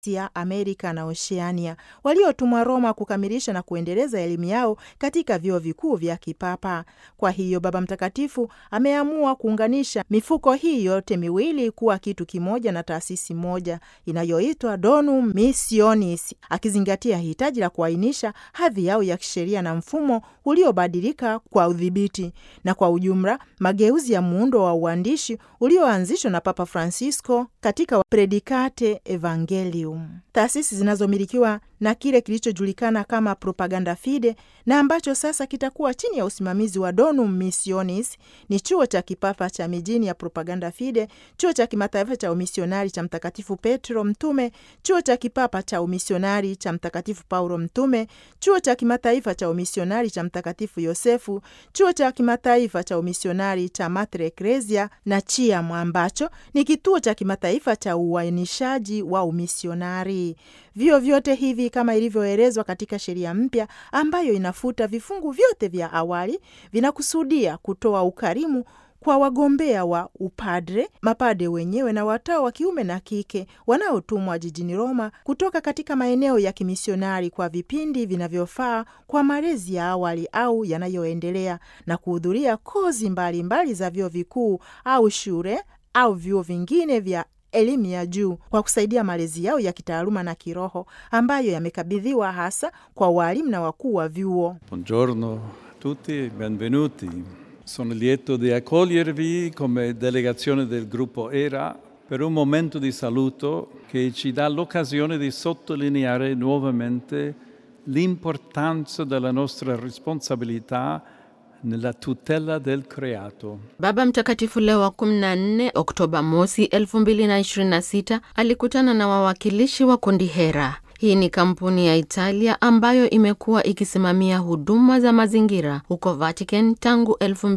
Asia, Amerika na Oceania waliotumwa Roma kukamilisha na kuendeleza elimu yao katika vyuo vikuu vya kipapa. Kwa hiyo Baba Mtakatifu ameamua kuunganisha mifuko hii yote miwili kuwa kitu kimoja na taasisi moja inayoitwa Donum Missionis, akizingatia hitaji la kuainisha hadhi yao ya kisheria na mfumo uliobadilika kwa udhibiti na kwa ujumla mageuzi ya muundo wa uandishi ulioanzishwa na Papa Francisco katika Predikate Evangelium. Taasisi zinazomilikiwa na kile kilichojulikana kama Propaganda Fide na ambacho sasa kitakuwa chini ya usimamizi wa Donum Missionis ni chuo cha kipapa cha mijini ya Propaganda Fide, chuo cha kimataifa cha umisionari cha Mtakatifu Petro Mtume, chuo cha kipapa cha umisionari cha Mtakatifu Paulo Mtume, chuo cha kimataifa cha umisionari cha Mtakatifu Yosefu, chuo cha kimataifa cha umisionari cha Mater Ecclesia na CHIAM ambacho ni kituo cha kimataifa cha uainishaji wa umisionari. Vyuo vyote hivi kama ilivyoelezwa katika sheria mpya ambayo inafuta vifungu vyote vya awali, vinakusudia kutoa ukarimu kwa wagombea wa upadre, mapade wenyewe na watawa wa kiume na kike wanaotumwa jijini Roma kutoka katika maeneo ya kimisionari kwa vipindi vinavyofaa kwa malezi ya awali au yanayoendelea na kuhudhuria kozi mbalimbali mbali za vyuo vikuu au shule au vyuo vingine vya elimu ya juu kwa kusaidia malezi yao ya kitaaluma na kiroho ambayo yamekabidhiwa hasa kwa walimu na wakuu wa vyuo. Buongiorno a tutti, benvenuti. Sono lieto di accogliervi come delegazione del gruppo ERA per un momento di saluto che ci dà l'occasione di sottolineare nuovamente l'importanza della nostra responsabilità nella tutela del creato. Baba Mtakatifu Leo wa 14 Oktoba mosi 2026 alikutana na wawakilishi wa kundi Hera. Hii ni kampuni ya Italia ambayo imekuwa ikisimamia huduma za mazingira huko Vatican tangu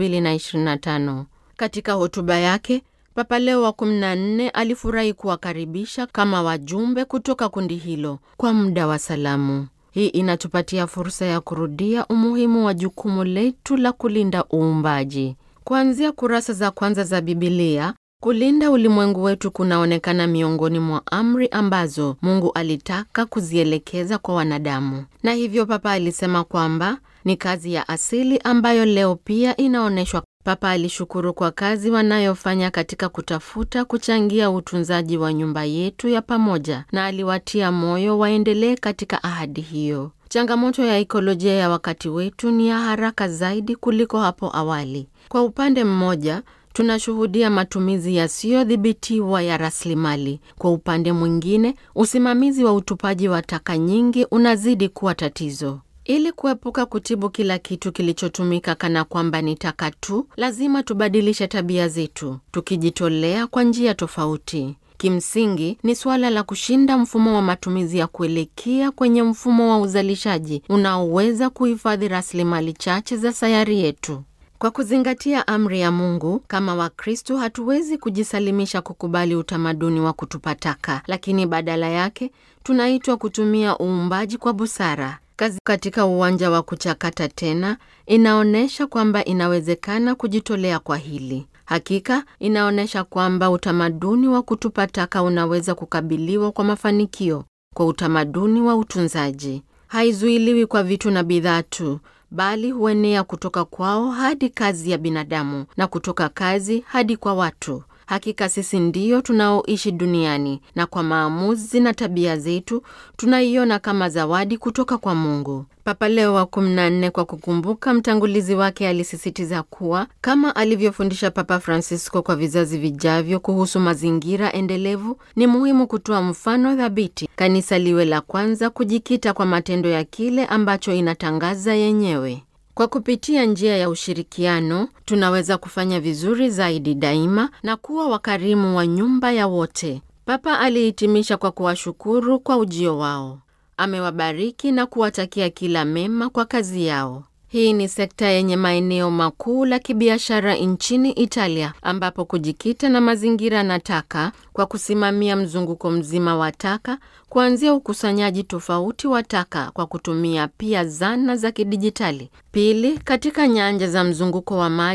2025. Katika hotuba yake, Papa Leo wa 14 alifurahi kuwakaribisha kama wajumbe kutoka kundi hilo kwa muda wa salamu. Hii inatupatia fursa ya kurudia umuhimu wa jukumu letu la kulinda uumbaji. Kuanzia kurasa za kwanza za Bibilia, kulinda ulimwengu wetu kunaonekana miongoni mwa amri ambazo Mungu alitaka kuzielekeza kwa wanadamu, na hivyo Papa alisema kwamba ni kazi ya asili ambayo leo pia inaonyeshwa. Papa alishukuru kwa kazi wanayofanya katika kutafuta kuchangia utunzaji wa nyumba yetu ya pamoja, na aliwatia moyo waendelee katika ahadi hiyo. Changamoto ya ekolojia ya wakati wetu ni ya haraka zaidi kuliko hapo awali. Kwa upande mmoja tunashuhudia matumizi yasiyodhibitiwa ya rasilimali. Kwa upande mwingine, usimamizi wa utupaji wa taka nyingi unazidi kuwa tatizo. Ili kuepuka kutibu kila kitu kilichotumika kana kwamba ni taka tu, lazima tubadilishe tabia zetu, tukijitolea kwa njia tofauti. Kimsingi ni suala la kushinda mfumo wa matumizi ya kuelekea kwenye mfumo wa uzalishaji unaoweza kuhifadhi rasilimali chache za sayari yetu. Kwa kuzingatia amri ya Mungu, kama Wakristo hatuwezi kujisalimisha kukubali utamaduni wa kutupa taka, lakini badala yake tunaitwa kutumia uumbaji kwa busara. Kazi katika uwanja wa kuchakata tena inaonyesha kwamba inawezekana kujitolea kwa hili. Hakika inaonyesha kwamba utamaduni wa kutupa taka unaweza kukabiliwa kwa mafanikio kwa utamaduni wa utunzaji. Haizuiliwi kwa vitu na bidhaa tu, bali huenea kutoka kwao hadi kazi ya binadamu na kutoka kazi hadi kwa watu. Hakika sisi ndiyo tunaoishi duniani na kwa maamuzi na tabia zetu tunaiona kama zawadi kutoka kwa Mungu. Papa Leo wa 14 kwa kukumbuka mtangulizi wake alisisitiza kuwa kama alivyofundisha Papa Francisco kwa vizazi vijavyo kuhusu mazingira endelevu, ni muhimu kutoa mfano thabiti, kanisa liwe la kwanza kujikita kwa matendo ya kile ambacho inatangaza yenyewe. Kwa kupitia njia ya ushirikiano tunaweza kufanya vizuri zaidi daima na kuwa wakarimu wa nyumba ya wote. Papa alihitimisha kwa kuwashukuru kwa ujio wao. Amewabariki na kuwatakia kila mema kwa kazi yao. Hii ni sekta yenye maeneo makuu la kibiashara nchini Italia, ambapo kujikita na mazingira na taka kwa kusimamia mzunguko mzima wa taka, kuanzia ukusanyaji tofauti wa taka kwa kutumia pia zana za kidijitali. Pili, katika nyanja za mzunguko wa maji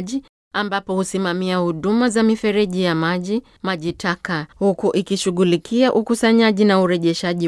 ambapo husimamia huduma za mifereji ya maji, maji taka, huku ikishughulikia ukusanyaji na urejeshaji